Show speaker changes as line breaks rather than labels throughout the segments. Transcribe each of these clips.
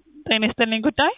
ጤና ይስጥልኝ ጉዳይ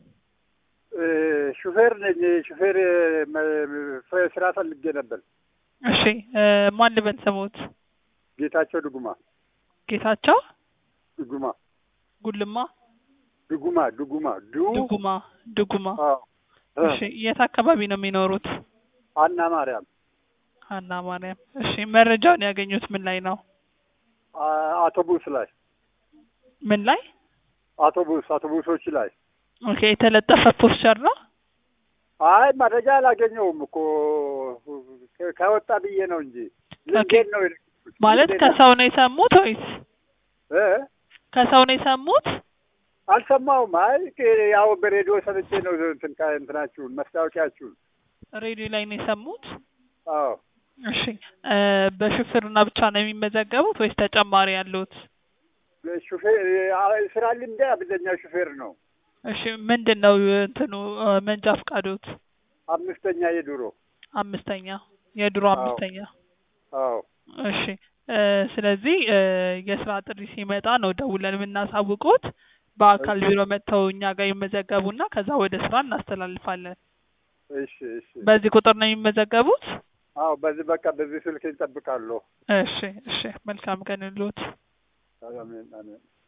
ሹፌር ነኝ። ሹፌር መ- ስራ ፈልጌ ነበር።
እሺ እ ማን ልበል ስሙት?
ጌታቸው ድጉማ
ጌታቸው
ድጉማ
ጉልማ
ድጉማ ድጉማ ዱ
ድጉማ ድጉማ
አዎ።
እሺ የት አካባቢ ነው የሚኖሩት?
አና ማርያም
ሀና ማርያም። እሺ መረጃውን ያገኙት ምን ላይ ነው?
አ- አውቶቡስ ላይ
ምን ላይ?
አውቶቡስ አውቶቡሶች ላይ
ኦኬ የተለጠፈ ፖስቸር ነው።
አይ መረጃ አላገኘውም እኮ ከ- ከወጣ ብዬ ነው እንጂ ልንጌን ነው የለቀኩት።
ማለት
ልንጌን ነው።
ከሰው ነው የሰሙት ወይስ
እ?
ከሰው ነው የሰሙት?
አልሰማውም። አይ ቅ- ያው በሬዲዮ ሰምቼ ነው እንትን ካ- እንትናችሁን መስታወቂያችሁን።
ሬዲዮ ላይ ነው የሰሙት?
አዎ
እሺ እ በሹፍርና ብቻ ነው የሚመዘገቡት ወይስ ተጨማሪ ያሉት?
ሹፌር አ- ስራ ልምዴ አብዛኛው ሹፌር ነው።
እሺ ምንድን ነው እንትኑ እ መንጃ ፈቃዶት?
አምስተኛ የድሮ
አምስተኛ የድሮ
አዎ።
አምስተኛ
አዎ
እሺ እ ስለዚህ እ የስራ ጥሪ ሲመጣ ነው ደውለን የምናሳውቁት። በአካል ቢሮ መጥተው እኛ ጋር ይመዘገቡና ከዛ ወደ ስራ እናስተላልፋለን።
እሺ እሺ
በዚህ ቁጥር ነው የሚመዘገቡት?
አዎ በዚህ በቃ በዚህ ስልክ እንጠብቃለሁ።
እሺ እሺ መልካም ቀን ይሁንልዎት።
አሜን አሜን